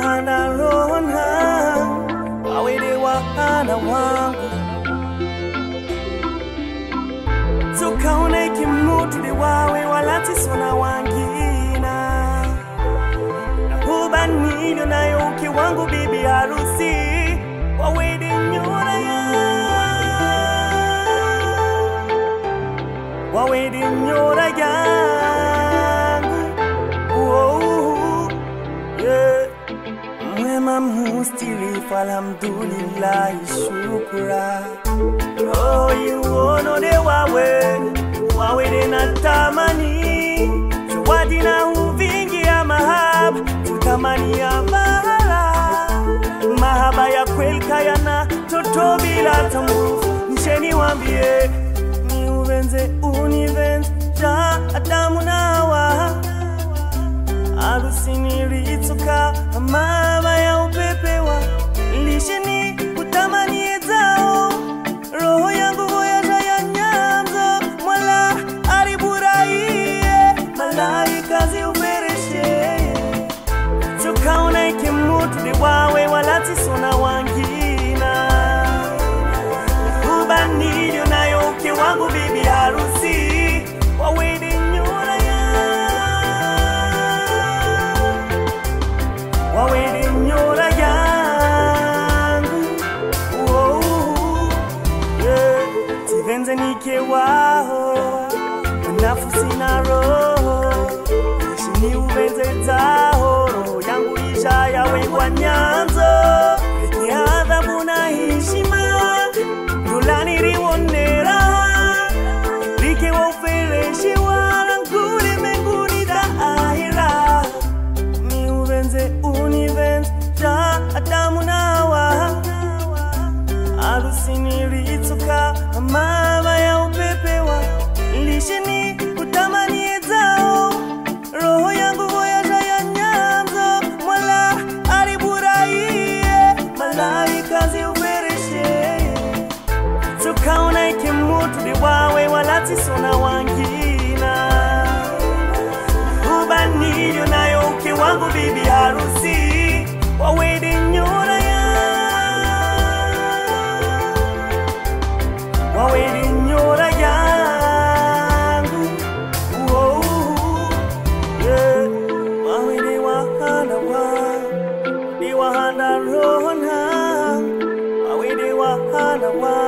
wahanda rona wawede wahana wangu tukaone kimutuli wawe walatisona wangina nahubanilyo nayo uke wangu bibi harusi wawede nyora ya wawede nyora yangu oh, yeah. mwema mustilifu alhamdulillahi shukura roho iwonode wawe wawede na tamani zawadi na uvingi ya mahaba tutamani ya mahala mahaba ya kweli kayana toto bila tambufu ncheni wambie ni uvenze univenze ja adamu na hawa harusini litsuka mama ya upepewa lisheni utamani zao roho yangu voyaja ya nyanzo mwala ariburahiye malaika ziupereshe tukaona ikimutuli wawe walatisona wangina ubanilyo nayo uke wangu bibi harusi wawede nyora ya wawede nyora yangu oh, yeah. tivenze nike waho nafusi na roho ishini uvenze zaho roho yangu isha yawekwa nyanzo peke adhabu na heshima ndulani liwonera likiwa ufereshi wala nguli mbinguni daahira ni uvenze univenze ja adamu na hawa harusini litsuka mama ya upepewa lisheni utamani zao roho yangu voyaja ya nyanzo mwala ariburahiye malaika ziupereshe tukaona ikimutuli wawe walatisona wangina ubanilyo nayo uke wangu bibi harusi wawede nyora ya wawede nyora yangu oh, yeah. wawede wahana wa ni wahana rona wawede wahana wa